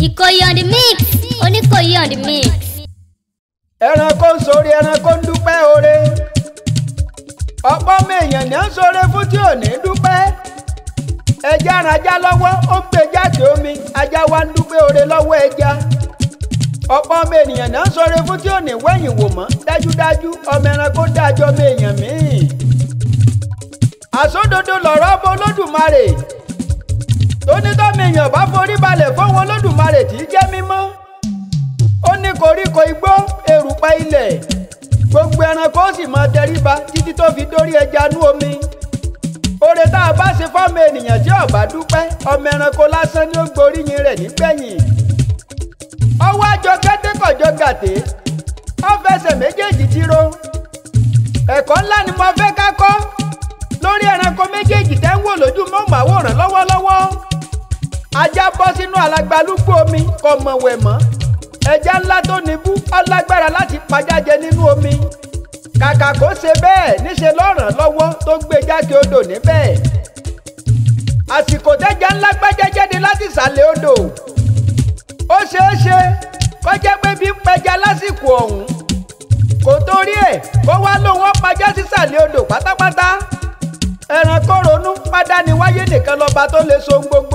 Ìkòyí on the mix Oníkòyí on the mix. ẹranko ń sórí ẹranko ń dúpẹ́ oore ọ̀pọ̀ ọmọ èèyàn ní ń sóore fún tí ò ní dúpẹ́ ẹja ran ajá lọ́wọ́ ó ń gbé jáde omi ajá wa ń dúpẹ́ oore lọ́wọ́ ẹja ọ̀pọ̀ ọmọ ènìyàn ní ń sóore fún tí ò ní wẹ̀yìn wò mọ́ dájúdájú ọmọ ẹranko dájọ́ ọmọ èèyàn míì àsódodo lọ̀rọ̀ ọmọ olódùmarè tónítọ́mọ èèyàn bá forí balẹ̀ fún wọn olódùmarè tí í jẹ́ mímọ́ ó ní koríko igbó erùpẹ̀ ilẹ̀ gbogbo ẹranko ó sì máa tẹríba títí tó fi dórí ẹja nú omi oore tá a bá ṣe fọ́mọ ènìyàn tí ó bá dúpẹ́ ọmọ ẹranko lásán ni ó gboríyìn rẹ̀ nígbẹ̀yìn ọwọ́ àjọ kẹ́tẹ́kọ̀jọ gàté ó fẹsẹ̀ méjèèjì tiro ẹ̀kọ́ ńlá ni mo fẹ́ ká kọ́ lórí ẹranko méjèèjì tẹ́ ń wò lójú mọ́màwòrán lọ́wọ́lọ́wọ́ ajá bọ́ sínú alagbalúgbó omi kò mọ̀wẹ̀ mọ́ ẹja ńlá tó níbú ọlágbára láti pajájẹ nínú omi kàkà kó ṣe bẹ́ẹ̀ níṣe lọ́ràn lọ́wọ́ tó gbé jáde odò níbẹ̀ àsìkò tẹ́ja ńlá gbẹ́jẹ́ jáde láti ìsàlẹ̀ odò ó ṣeé ṣe kó jẹ́ pé bí ń pẹja lásìkò ọ̀hún kò torí ẹ̀ kó wá lóun ó pajá sísàlẹ̀ odò pátápátá ẹranko ronú pádániwáyé nìkan lọ́ba tó lè so gbogbo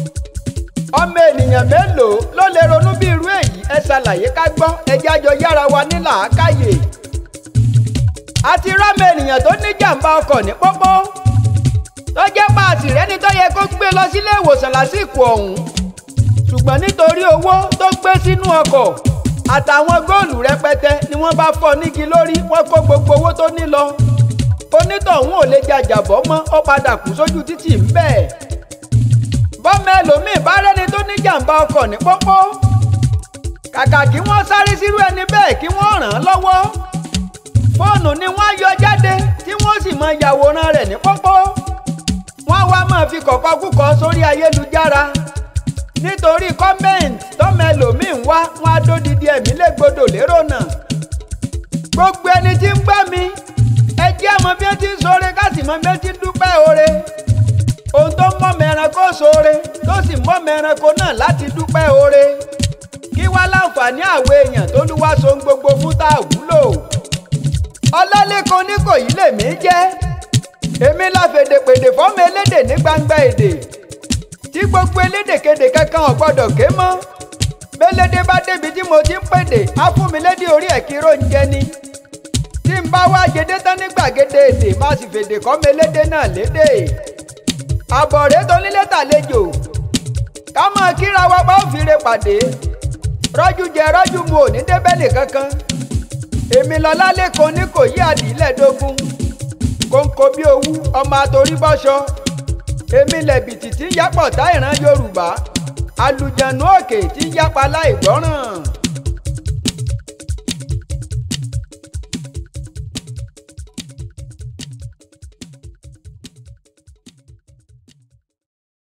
ọmọ ènìyàn mélòó ló lè ronú bí irú èyí ẹ ṣàlàyé ká gbọ́ ẹjẹ́ àjọ yára wa ní làákàyè. àti rọ́mọ ènìyàn tó ní jàǹbá ọkọ̀ ní pópó tó jẹ́ páàsì rẹ́ni tó yẹ kó gbé lọ sílé ìwòsàn lásìkò ọ̀hún ṣùgbọ́n nítorí owó tó gbé sínú ọkọ̀ àtàwọn góòlù rẹpẹtẹ ni wọ́n bá fọ́ nígi lórí wọ́n kó gbogbo owó tó ní lọ onítọ̀hún ò lè jàjàbọ́ mọ́ ó padà kú sójú títì ń bẹ́ẹ̀ bọ́mọ ẹlòmíì bá rẹ́ni tó ní jàǹbá ọkọ̀ ní pópó kàkà kí wọ́n sáré sírú ẹni bẹ́ẹ̀ kí wọ́n ràn án lọ́wọ́ fóònù ni wọ́n yọ jáde tí wọ́n sì mọ yàwòrán rẹ̀ ní pópó wọ́n wá máa fi kọ̀kọ́ kúkọ sórí ayélujára nítorí kọ́mẹ́ǹtì tọ́mọ ẹlòmíì ń wá wọn á dódìdí ẹ̀mí légbodò lérò náà gbogbo ẹni tí ń gbọ́ mi ẹ jẹ́ mọ bí wọ́n ti ń sọ̀rọ̀ ká sì mọ bí wọ́n ti ń dúpẹ́ oore ohun tó mọ́mọ ẹranko sóore tó sì mọ́mọ ẹranko náà láti dúpẹ́ oore kí wá láǹfààní àwọn èèyàn tó lù wá so ń gbogbo fún tá a wúlò ọlọ́lẹ́kan ní kò yí lèmi jẹ́ èmi la fèdèpèdè fọ́mọ elédè ní gbangba èdè tí gbogbo elédèkedè kankan ò gbọ́dọ̀ ké mọ́ bélédè bá débi tí mo ti ń pèdè á fún mi lédè orí ẹ̀ kí róúnjẹ ni tí n bá wá jẹdé tán ní gbàgede èdè má sì fèdè kọ́mọ elédè náà lédè àbọ̀rẹ́ tó nílé tàlejò ká máa kíra wa bá òfìrè pàdé rọ́jú jẹ rọ́jú mu ò ní débẹ̀lì kankan èmi lọ́lá lẹ́kan ní kò yí àdìlẹ́dógún kóńkó bí owú ọmọ àtòrí bọ́ṣọ èmi lẹ̀bìtì tí ń yápọ̀ tá ìran yorùbá àlùjànnú òkè tí ń yápa láì gbọ́ràn.